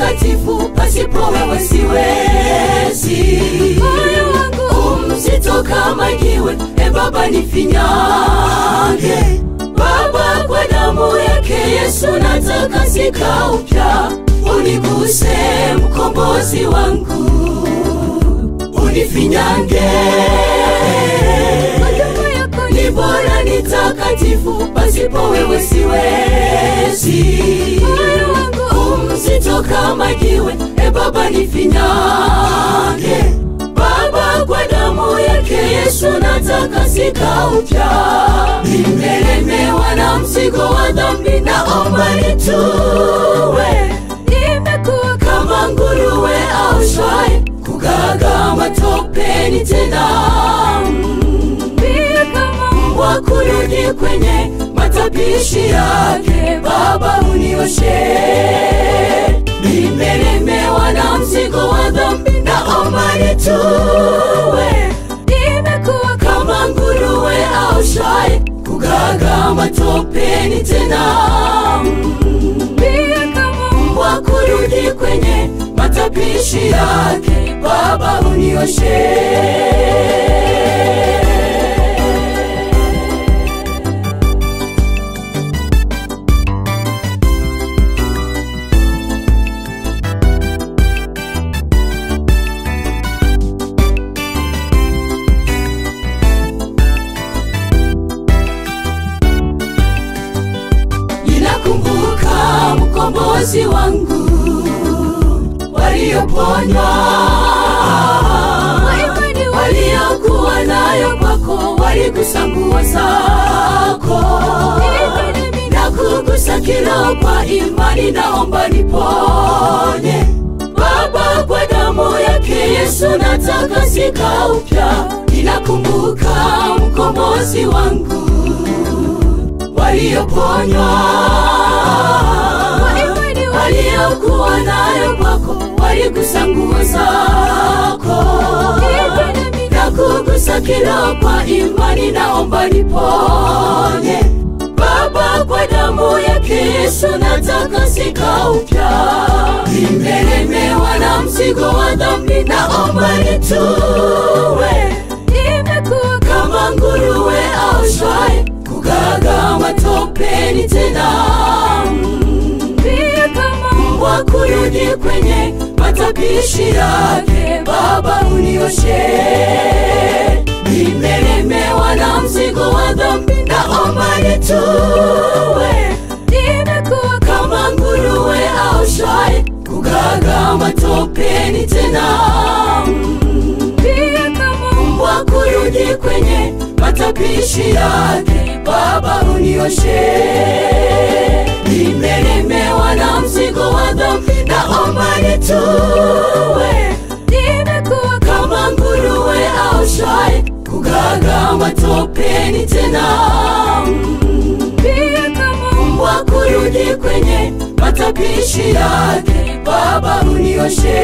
mtakatifu, pasipo wewe siwezi. Moyo wangu Umzito kama jiwe, e Baba nifinyange. Baba, kwa damu yake Yesu natakasika upya, uniguse mkombozi wangu, unifinyange Huduma yako ni bora ni takatifu, pasipo wewe siwezi. Moyo wangu Umzito kama jiwe, e Baba nifinyange. Baba, kwa damu yake Yesu natakasika upya, nimelemewa na mzigo wa dhambi, naomba nitue nimekuwa kama nguruwe au shwai, kugaga matopeni tena pia kama mbwa kurudi kwenye matapishi yake. Baba unioshe, nimelemewa na mzigo wa dhambi, naomba nitue nimekuwa kama nguruwe au shai, kugaga matopeni tena pia kama mbwa kurudi kwenye matapishi yake. Baba unioshe. Ninakumbuka mkombozi wangu walioponywa kwa imani waliokuwa nayo kwako, waligusa nguo zako na kugusa kilo kwa imani, naomba niponye Baba, kwa damu yake Yesu natakasika upya. Ninakumbuka mkombozi wangu walioponywa kwa imani waliokuwa nayo kwako, waligusa nguo zako na kugusa kilo kwa imani, naomba niponye Baba, kwa damu yake Yesu natakasika upya, nimelemewa na mzigo wa dhambi, naomba nitue nimekuwa kama nguruwe au shwai, kugaga matopeni tena pia kama mbwa kurudi kwenye matapishi yake. Baba unioshe, nimelemewa na mzigo wa dhambi, naomba nitue nimekuwa kama nguruwe au shwai, kugaga matopeni tena pia kama mbwa kurudi kwenye matapishi yake. Baba unioshe, nimelemewa na mzigo wa dhambi, naomba nitue nimekuwa kama nguruwe au shwai, kugaga matopeni tena pia kama mbwa kurudi kwenye matapishi yake. Baba unioshe